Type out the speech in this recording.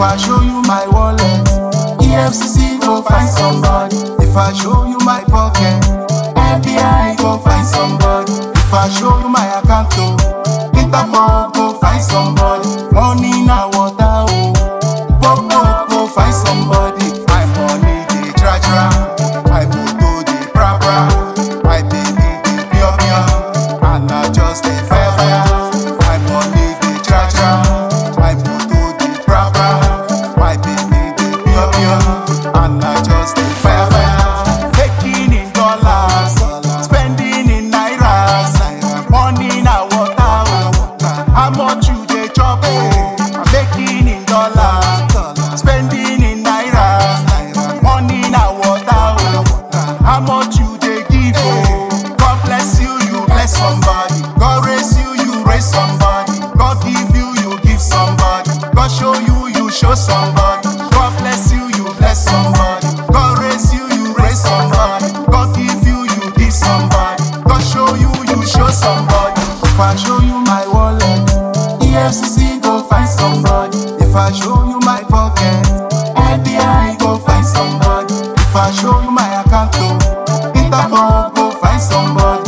I show you my wallet, EFCC go find somebody. If I show you my pocket, FBI go find somebody. If I show you my account, oh, Interpol go find somebody. Money na water, oh, Popo go find somebody. My money dey tra tra, my motor dey bra bra, my baby dey pure pure, and I just dey fire fire. My money dey tra tra, my motor dey bra bra, my baby dey pure pure, and I just dey fire fire. Making in dollars, spending in nairas, money na water. oh. How much you dey chop? oh? I'm making in dollars, spending in nairas, money na water. oh. How much you dey give? oh? God bless you, you bless somebody. God raise you, you raise somebody. God give you, you give somebody. God show you, you show somebody. God bless you, you bless somebody. God raise you, you raise somebody. God give you, you give somebody. God show you, you show somebody. If I show you my wallet, EFCC go find somebody. If I show you my pocket, FBI go find somebody. If I show you my account, oh, Interpol go find somebody.